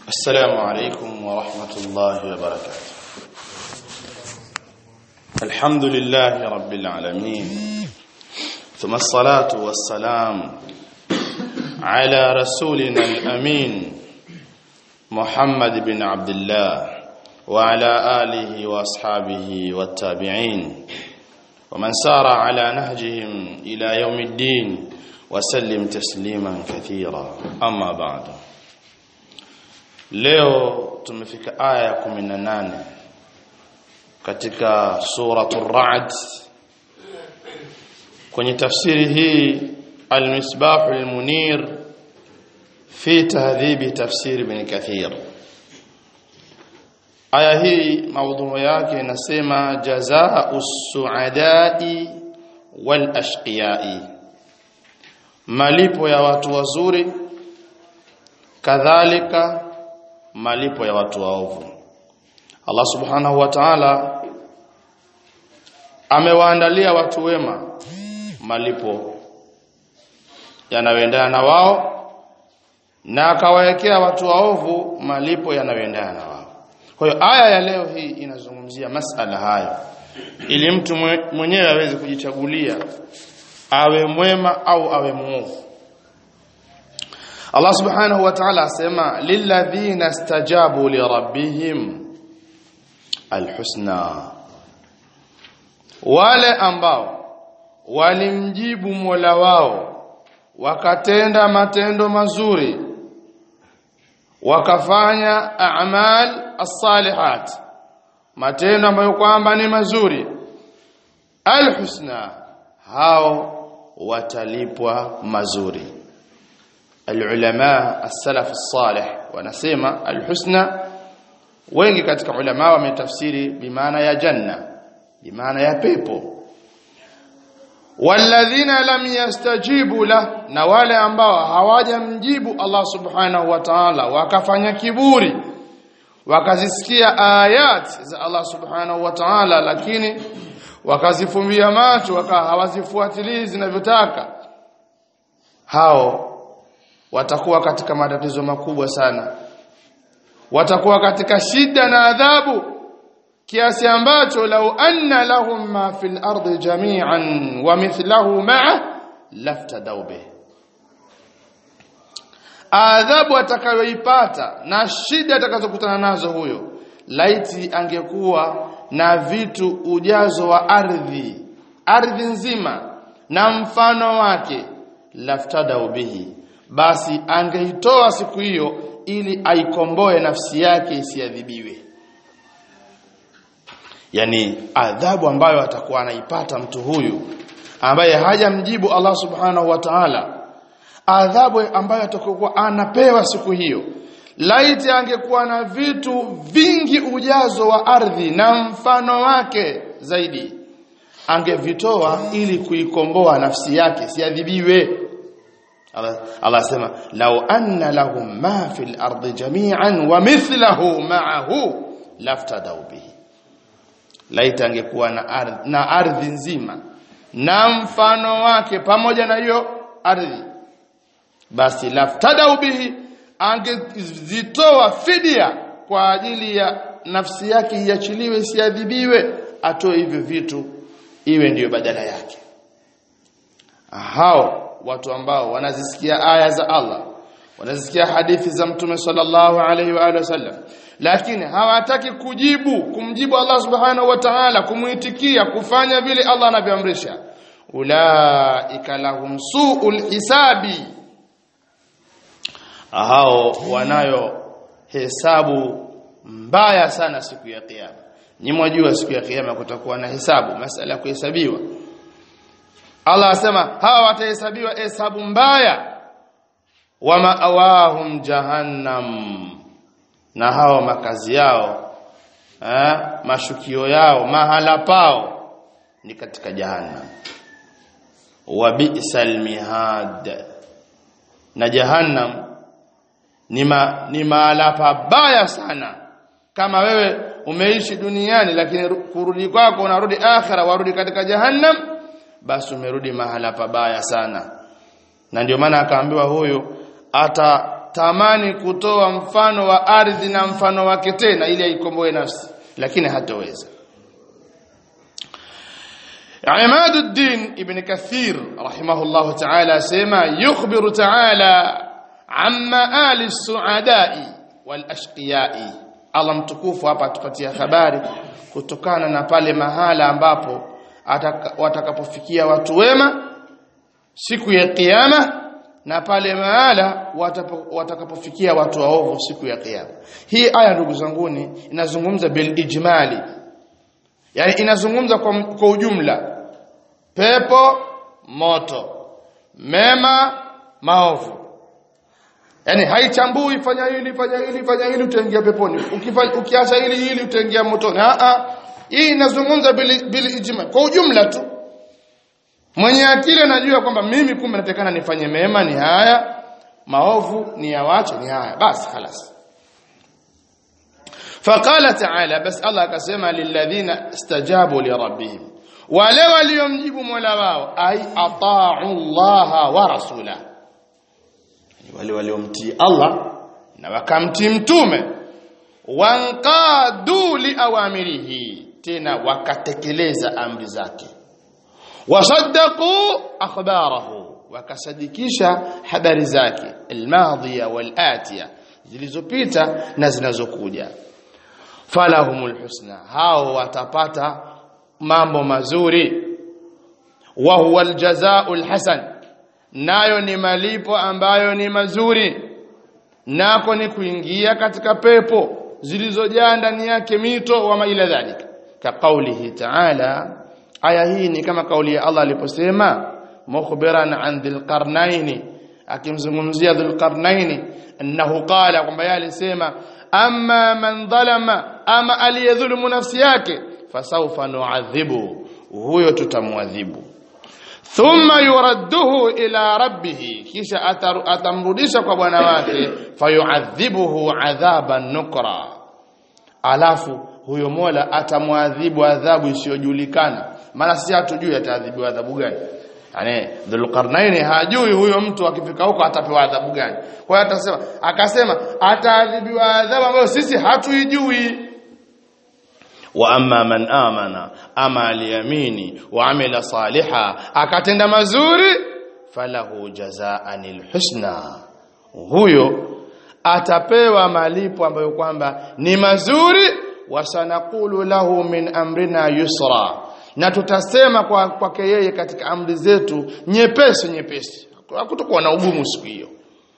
السلام عليكم ورحمة الله وبركاته الحمد لله رب العالمين ثم الصلاة والسلام على رسولنا الأمين محمد بن عبد الله وعلى آله وأصحابه والتابعين ومن سار على نهجهم إلى يوم الدين وسلم تسليما كثيرا أما بعد leo tumefika aya ya 18 katika suratul ra'd kwenye tafsiri hii al-misbah al-munir fi tahdhib tafsir ibn kathir aya hii maudhui yake inasema jazaa'u su'ada'i wal ashqiya'i malipo ya watu wazuri kadhalika malipo ya watu waovu Allah subhanahu wa ta'ala amewaandalia watu wema malipo yanayoendana na wao na akawawekea watu waovu malipo yanayoendana na wao kwa hiyo aya ya leo hii inazungumzia masala hayo ili mtu mwenyewe aweze kujichagulia awe mwema au awe muovu Allah subhanahu wa ta'ala asema lilladhina stajabu li rabbihim alhusna wale ambao walimjibu Mola wao wakatenda matendo mazuri wakafanya a'mal as-salihat matendo ambayo kwamba ni mazuri alhusna hao watalipwa mazuri العلماء السلف الصالح wanasema alhusna wengi katika ulama wametafsiri bimaana ya janna bimaana ya pepo walladhina lam yastajibu la na wale ambao hawajamjibu Allah subhanahu wa ta'ala wakafanya kiburi wakazisikia ayat za Allah subhanahu wa ta'ala lakini wakazifumbia macho waka hawazifuatilii zinavyotaka hao watakuwa katika matatizo makubwa sana watakuwa katika shida na adhabu kiasi ambacho lau anna lahum ma fil ardi jami'an wa mithlahu ma'a laftadaw bih adhabu atakayoipata na shida atakazokutana nazo huyo laiti angekuwa na vitu ujazo wa ardhi ardhi nzima na mfano wake laftadaw bihi basi angeitoa siku hiyo ili aikomboe nafsi yake isiadhibiwe yani adhabu ambayo atakuwa anaipata mtu huyu ambaye hajamjibu Allah subhanahu wa ta'ala adhabu ambayo atakuwa anapewa siku hiyo laiti angekuwa na vitu vingi ujazo wa ardhi na mfano wake zaidi angevitoa ili kuikomboa nafsi yake siadhibiwe Allah asema law anna lahum ma fil ardi jami'an wa mithluhu ma'ahu laftadaw bihi laita angekuwa na ardhi na ardhi nzima na mfano wake pamoja na hiyo ardhi basi laftadaw bihi angezitoa fidia kwa ajili ya nafsi yake iachiliwe isiadhibiwe atoe hivyo vitu iwe ndiyo badala yake hao watu ambao wanazisikia aya za Allah wanazisikia hadithi za mtume sallallahu alaihi wa alihi wasallam lakini hawataki kujibu kumjibu Allah subhanahu wa ta'ala kumuitikia kufanya vile Allah anavyoamrisha ulaika lahum suul hisabi hao wanayo hesabu mbaya sana siku ya kiyama ni mwajua siku ya kiyama kutakuwa na hesabu masala ya kuhesabiwa Allah asema hawa watahesabiwa hesabu mbaya wa maawahum jahannam na hawa makazi yao eh, mashukio yao mahala pao ni katika jahannam wa bi'sal mihad na jahannam ni ma, ni mahala pabaya sana kama wewe umeishi duniani lakini kurudi kwako unarudi akhira warudi katika jahannam basi umerudi mahala pabaya sana na ndio maana akaambiwa huyu ata tamani kutoa mfano wa ardhi na mfano wake tena ili aikomboe nafsi lakini hatoweza عماد الدين ابن كثير رحمه الله تعالى سيما يخبر تعالى عما آل السعداء والأشقياء Allah mtukufu hapa atupatia habari kutokana na pale mahala ambapo watakapofikia watu wema siku ya kiyama na pale mahala watakapofikia watu waovu siku ya kiyama hii aya ndugu zanguni inazungumza bil ijmali yani inazungumza kwa, kwa ujumla pepo moto mema maovu yani haichambui fanya hili fanya hili fanya hili utaingia peponi ukiacha hili hili utaingia motoni a a hii inazungumza bil, bil ijma kwa ujumla tu mwenye akili anajua kwamba mimi kumbe natakana nifanye mema ni haya maovu ni yawache ni haya basi خلاص فقال تعالى بس الله akasema lilladhina istajabu lirabbihim wale waliomjibu Mola wao ai ata'u Allah wa rasula wale waliomtii Allah na wakamtii mtume wanqadu liawamirihi tena wakatekeleza amri zake wasaddaqu akhbarahu wakasadikisha habari zake almadhiya walatiya zilizopita na zinazokuja falahumul husna hao watapata mambo mazuri wa huwa aljazaa'ul hasan nayo ni malipo ambayo ni mazuri nako ni kuingia katika pepo zilizojaa ndani yake mito wa maila dhalika ka qaulihi ta'ala aya hii ni kama kauli ya Allah aliposema mukhbiran an dhil qarnaini akimzungumzia dhil qarnaini annahu qala kwamba yeye alisema amma man dhalama ama aliyedhulumu nafsi yake fasawfa nu'adhibu huyo tutamwadhibu thumma yuradduhu ila rabbih kisha atamrudisha kwa bwana wake fayu'adhibuhu adhaban nukra alafu huyo Mola atamwadhibu adhabu isiyojulikana maana sisi hatujui ataadhibiwa adhabu gani yani dhulqarnaini hajui huyo mtu akifika huko atapewa adhabu gani kwa hiyo atasema akasema ataadhibiwa adhabu ambayo sisi hatuijui wa amma man amana ama aliyamini wa amila saliha akatenda mazuri falahu jazaanil husna huyo atapewa malipo ambayo kwamba ni mazuri wasanaqulu lahu min amrina yusra na tutasema kwa kwake yeye katika amri zetu nyepesi nyepesi hakutakuwa na ugumu siku hiyo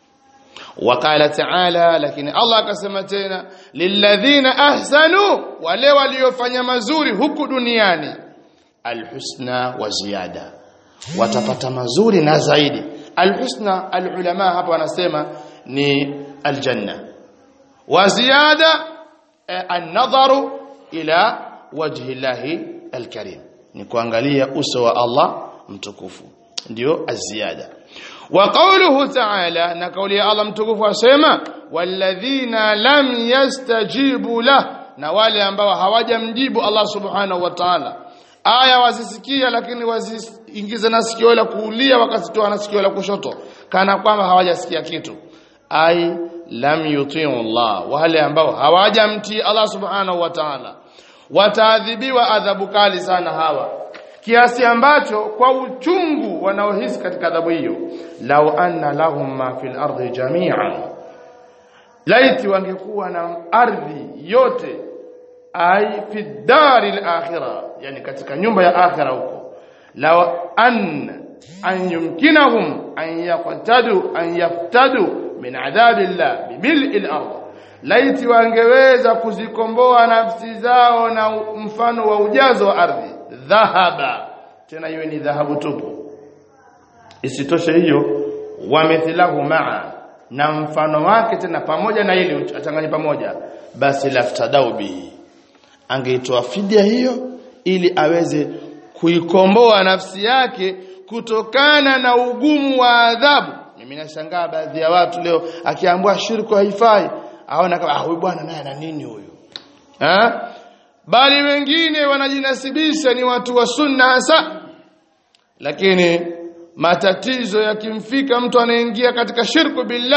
وقال تعالى lakini Allah akasema tena lilladhina ahsanu wale waliofanya mazuri huku duniani alhusna wa ziyada watapata mazuri na zaidi alhusna alulama hapa wanasema ni aljanna wa ziyada an-nadharu ila wajhi llahi alkarim ni kuangalia uso wa Allah mtukufu ndio aziyada wa qawluhu ta'ala na kauli ya Allah mtukufu asema walladhina lam yastajibu lah na wale ambao hawajamjibu Allah subhanahu wa ta'ala aya wazisikia lakini waziingize na sikio la kuulia wakazitoa na sikio la kushoto kana kwamba hawajasikia kitu ai lam yutiu Allah wale ambao hawajamtii Allah subhanahu wa ta'ala wataadhibiwa adhabu kali sana hawa kiasi ambacho kwa uchungu wanaohisi katika adhabu hiyo law anna lahum ma fil ardi jami'an laiti wangekuwa na ardhi yote ai fi daril akhirah yani katika nyumba ya akhira huko law an an yumkinahum an yaqtadu an yaftadu min adhabillah bibil'il ardh laiti wangeweza kuzikomboa nafsi zao na mfano wa ujazo wa ardhi dhahaba tena iwe ni dhahabu tupu isitoshe hiyo wamithilahu maa na mfano wake tena pamoja na ile achanganye pamoja basi laftadau bihi angeitoa fidia hiyo ili aweze kuikomboa nafsi yake kutokana na ugumu wa adhabu mimi nashangaa baadhi ya watu leo akiambiwa shirku haifai aona kama ah huyu bwana naye ana nini huyu eh bali wengine wanajinasibisha ni watu wa sunna hasa lakini matatizo yakimfika mtu anaingia katika shirku billah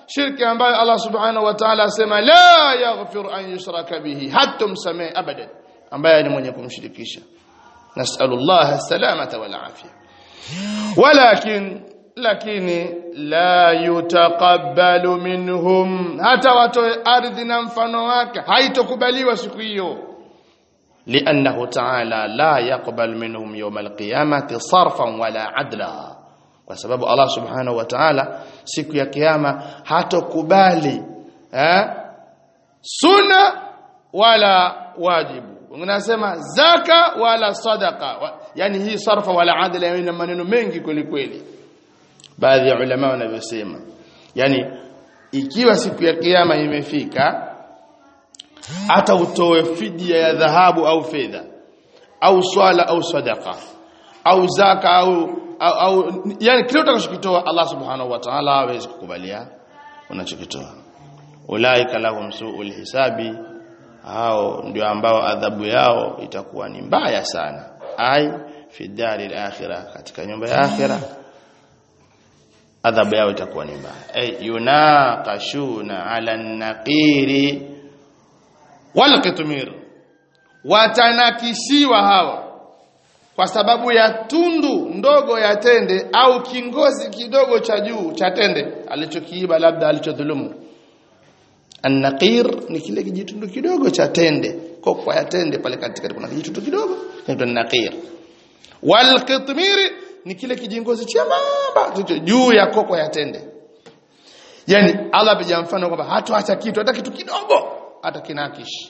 shirki ambayo Allah subhanahu wa ta'ala asema la yaghfiru an yushraka bihi hatta msamee abadan ambaye ni mwenye kumshirikisha nasallallahu salamata wal afia walakin lakini la yutaqabbalu minhum hata watoe ardhi na mfano wake haitokubaliwa siku hiyo لأنه تعالى لا يقبل منهم يوم القيامة صرفا ولا عدلا kwa sababu Allah subhanahu wa ta'ala siku ya kiyama hatokubali eh sunna wala wajibu unasema zaka wala sadaka wa, yani hii sarfa wala adla ina maneno mengi kweli kweli baadhi ya ulama wanavyosema yani ikiwa siku ya kiyama imefika hata utoe fidia ya dhahabu au fedha au swala au sadaka au zaka au au, au yani kile utakachokitoa Allah subhanahu wa ta'ala hawezi kukubalia unachokitoa ulaika lahum su'ul hisabi hao ndio ambao adhabu yao itakuwa ni mbaya sana ai fi daril akhirah katika nyumba ya akhirah adhabu yao itakuwa ni mbaya ay yunaqashuna ala naqiri wal qitmir watanakishiwa hawa kwa sababu ya tundu ndogo ya tende au kingozi kidogo cha juu cha tende alichokiiba labda alichodhulumu An-naqir ni kile kijitundu kidogo cha tende kokwa ya tende pale katikati kuna kijitundu kidogo kinaitwa naqir wal qitmir ni kile kijingozi chembamba juu ya kokwa ya tende yani Allah apiga mfano kwamba hatoacha kitu hata kitu kidogo hata kinakish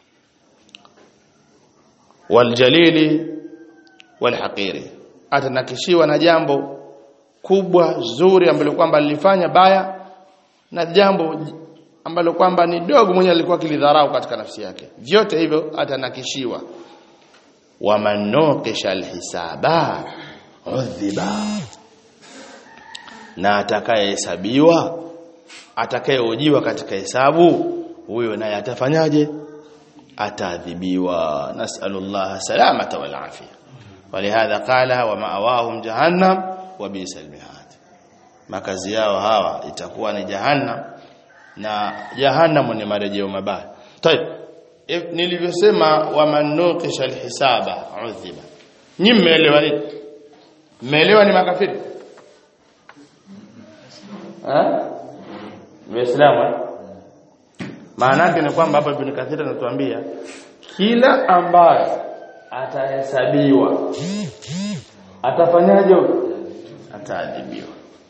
wal jalili wal haqiri atanakishiwa na jambo kubwa zuri ambalo kwamba lilifanya baya na jambo ambalo kwamba ni dogo mwenye alikuwa kilidharau katika nafsi yake vyote hivyo atanakishiwa wa manokisha alhisaba udhiba na atakayehesabiwa atakayehojiwa katika hesabu huyo naye atafanyaje ataadhibiwa nasallallahu salamata wal afia ولهذا قال ومأواهم جهنم وبئس المهاد makazi yao hawa itakuwa ni jahannam na jahannam ni marejeo mabaya tayeb nilivyosema wamanukisha alhisaba udhiba nyi mmeelewa nini mmeelewa ni makafiri eh waislamu maana yake ni kwamba hapa ibn kathir anatuambia kila ambaye atahesabiwa atafanyaje ataadhibiwa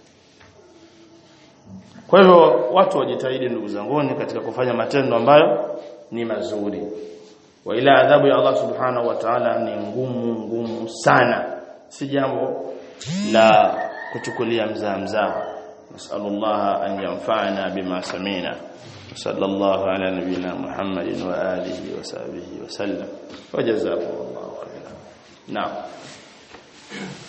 kwa hivyo watu wajitahidi ndugu zanguni katika kufanya matendo ambayo ni mazuri wa ila adhabu ya Allah subhanahu wa ta'ala ni ngumu ngumu sana si jambo la kuchukulia mzaa mzaa nasallallahu an yanfa'ana bima samina صلى الله على نبينا محمد وآله وصحبه وسلم وجزاكم الله خيرا نعم